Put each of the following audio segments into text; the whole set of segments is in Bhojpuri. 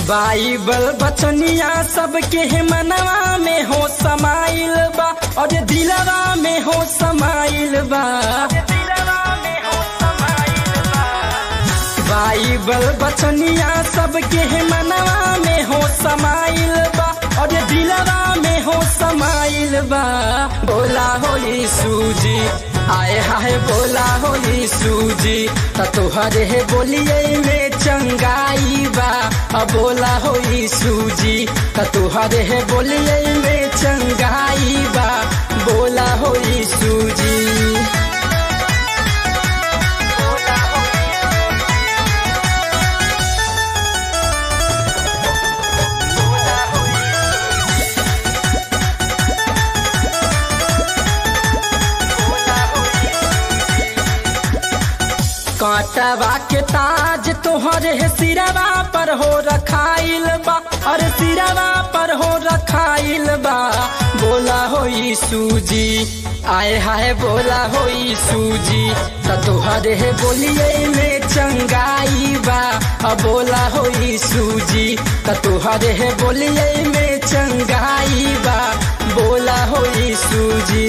बाइबल बचनिया सबके है मनवा में हो समाइल बा और दिलवा में हो समाइल बा बाइबल बचनिया सबके है मनवा में हो समाइल बा और दिलवा में हो समाइल बा बोला होली सूजी आए हाय बोला होली सूजी त तोहरे है बोलिए में चंगाई बा अब बोला होली सूजी त तोहरे है बोलिए में चंगाई बा बोला होली सूजी कांटवा के ताज तोहरे सिरवा पर हो रखाइल बा और सिरवा पर हो रखाइल बा बोला होई सूजी आए हाय बोला होई सूजी त तोहरे बोलिए में चंगाई बा अब बोला होई सूजी त तोहरे बोलिए में चंगाई बा बोला होई सूजी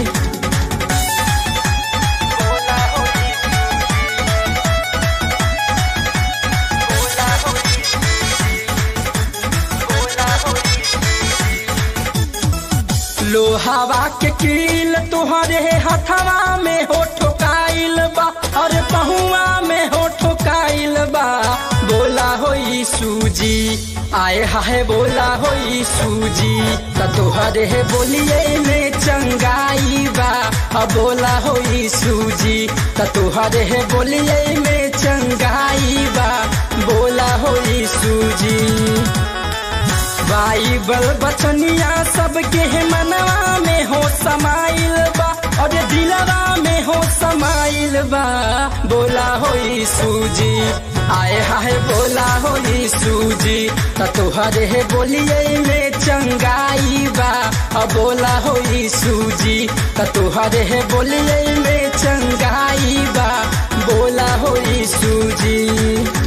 लोहावा के कील तुहरे हथवा में हो ठोकाइल बा और पहुआ में हो ठोकाइल बा बोला होई सूजी आए हाय बोला होई सूजी त तोहरे बोलिए में चंगाई बा अब बोला होई सूजी त तोहरे बोलिए में चंगाई बा बोला होई सूजी बाइबल बचनिया सबके है मनवा में हो समाइल बा और दिलवा में हो समाइल बा बोला होई सूजी आए हाय बोला होई सूजी त तोहरे बोलिए में चंगाई बा अब बोला होई सूजी त तोहरे बोलिए में चंगाई बा बोला होई सूजी